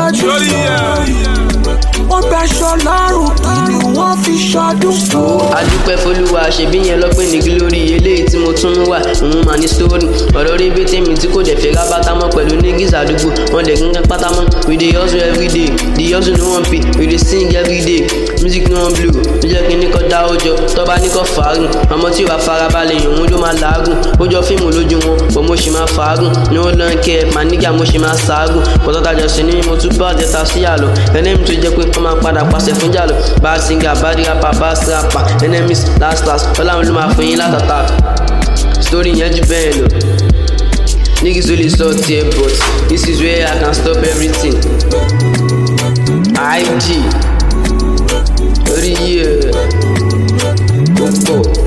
ṣọ́jú Lórí ẹ̀. wọ́n gbaṣọ lọ́rùn kí ni wọ́n fi ṣọdún. adúpẹ́ folúwa ṣèbí yẹn lọ́pẹ́ ní glory eléyìí tí mo tún ń wà òun mà ní story ọ̀rọ̀ rí bẹ́tẹ̀ mi tí kò dẹ̀ fẹ́ rábátá mọ́ pẹ̀lú nígis àdúgbò wọn dẹ̀ gángan pátá mọ́ we dey hustle everyday the hustle no wan pay we dey sing everyday music no wan blow ló jẹ́ kí ní kọ́ dá ọjọ́ tọ́ba ní kọ́ fàágùn ọmọ tí ò bá farabalẹ̀ yàn òun ló máa làágùn ó jọ fíìmù lójú wọn bọ̀ mo ṣì máa fàágùn ní ó lọ́n kẹ́ ẹ̀ mànígà mo ṣì máa ṣàágùn pọ̀tọ́tajà sí ni mo tún bá ọ̀tẹ̀ta sí àlọ́ ẹlẹ́mi tó jẹ́ pé wọ́n máa padà pàṣẹ fún jàlọ́ bad singer bad rapper bad rapper enemies last last ọlọ́run ló máa fún yín látàtà story yẹn jù bẹ́ẹ̀ lọ. Niggas only saw tear but this is where I can stop everything. IG. Orí yìí ẹ̀ ó pọ̀.